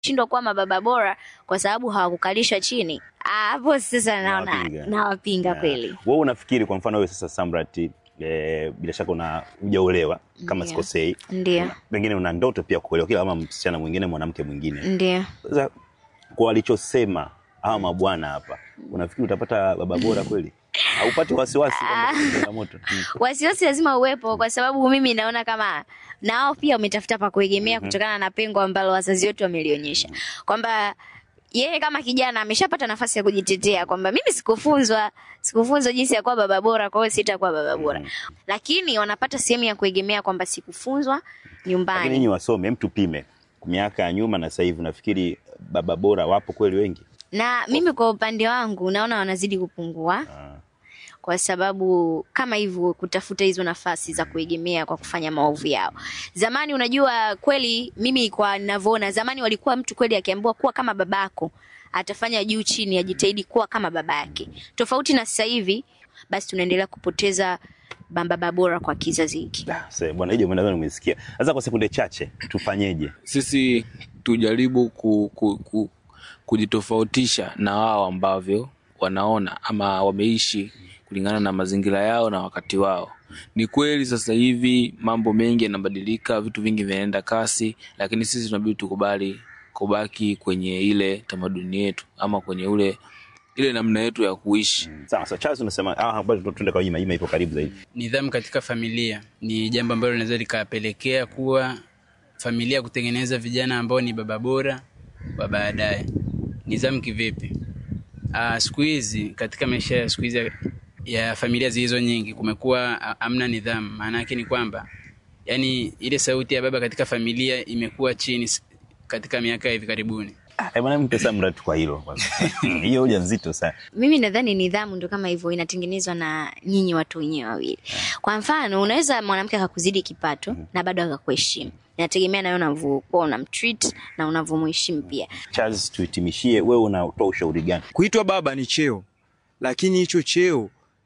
shindwa kuwa mababa bora kwa sababu hawakukalishwa chini. Ah, Hapo sasa naona Nawapinga. nawapinga Yeah. kweli. Wewe unafikiri kwa mfano wewe sasa Samrat, eh, bila shaka una hujaolewa kama Ndio. sikosei, Ndio, pengine una ndoto pia kuolewa kila kama msichana mwingine mwanamke mwingine. ndio. Sasa kwa walichosema hawa mabwana hapa, unafikiri utapata baba bora kweli? Haupati wasiwasi kwamba kuna changamoto? Mm. Wasiwasi lazima uwepo, kwa sababu mimi naona kama na wao pia wametafuta pa kuegemea kutokana na pengo ambalo wazazi wetu wamelionyesha kwamba yeye kama kijana ameshapata nafasi ya kujitetea kwamba mimi sikufunzwa sikufunzwa jinsi ya kuwa baba bora, kwa hiyo sitakuwa baba bora. Lakini wanapata sehemu ya kuegemea kwamba sikufunzwa Lakini nyumbani. nyinyi wasome, hem, tupime miaka ya nyuma na sasa hivi, nafikiri baba bora wapo kweli wengi? Na mimi kwa upande wangu naona wanazidi kupungua Ah. kwa sababu kama hivyo kutafuta hizo nafasi za kuegemea kwa kufanya maovu yao. Zamani unajua kweli, mimi kwa ninavyoona, zamani walikuwa mtu kweli akiambiwa kuwa kama babako atafanya juu chini, ajitahidi kuwa kama babake, tofauti na sasa hivi. Basi tunaendelea kupoteza baba bora kwa kizazi hiki. Ah, sasa bwana hiyo nadhani umesikia. Sasa kwa sekunde chache tufanyeje? sisi tujaribu ku, ku, ku, kujitofautisha na wao ambavyo wanaona ama wameishi kulingana na mazingira yao na wakati wao. Ni kweli sasa hivi mambo mengi yanabadilika, vitu vingi vinaenda kasi, lakini sisi tunabidi tukubali kubaki kwenye ile tamaduni yetu ama kwenye ule ile namna yetu ya kuishi. Sawa sawa, Charles unasema ah, bado tuende kwa Ima, Ima ipo karibu zaidi. Nidhamu katika familia ni jambo ambalo linaweza likapelekea kuwa familia kutengeneza vijana ambao ni baba bora wa baadaye. Nidhamu kivipi? Ah, siku hizi katika maisha ya siku hizi ya, ya familia zilizo nyingi kumekuwa ah, hamna nidhamu. Maana yake ni kwamba yani ile sauti ya baba katika familia imekuwa chini s- katika miaka ya hivi karibuni. Ah, eh, bwana mpe Samrat kwa hilo kwanza. Hiyo hoja nzito sana. Mimi nadhani nidhamu ndo kama hivyo inatengenezwa na nyinyi watu wenyewe wawili. Kwa mfano, unaweza mwanamke akakuzidi kipato na bado akakuheshimu. Inategemea nawe unavyokuwa unamtreat na unavyomheshimu pia. Charles, tuhitimishie, wewe unatoa ushauri gani? Kuitwa baba ni cheo, lakini hicho cheo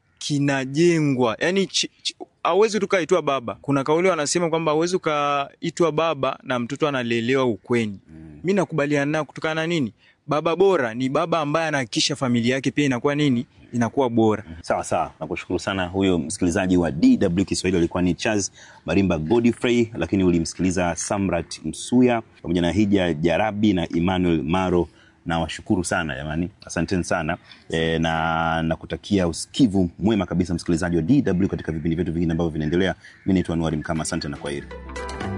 kinajengwa, yani hauwezi tukaitwa baba. Kuna kauli wanasema kwamba hauwezi ukaitwa baba na mtoto analelewa ukweni. Mi nakubaliana nao kutokana na nini? Baba bora ni baba ambaye anahakikisha familia yake pia inakuwa nini, inakuwa bora. Sawa sawa, nakushukuru sana. Huyo msikilizaji wa DW Kiswahili alikuwa ni Charles Marimba Godfrey, lakini ulimsikiliza Samrat Msuya pamoja na Hija Jarabi na Emmanuel Maro. Na washukuru sana jamani, asanteni sana e, na nakutakia usikivu mwema kabisa msikilizaji wa DW katika vipindi vyetu vingine ambavyo vinaendelea. Mi naitwa Anuari Mkama, asante na kwaheri.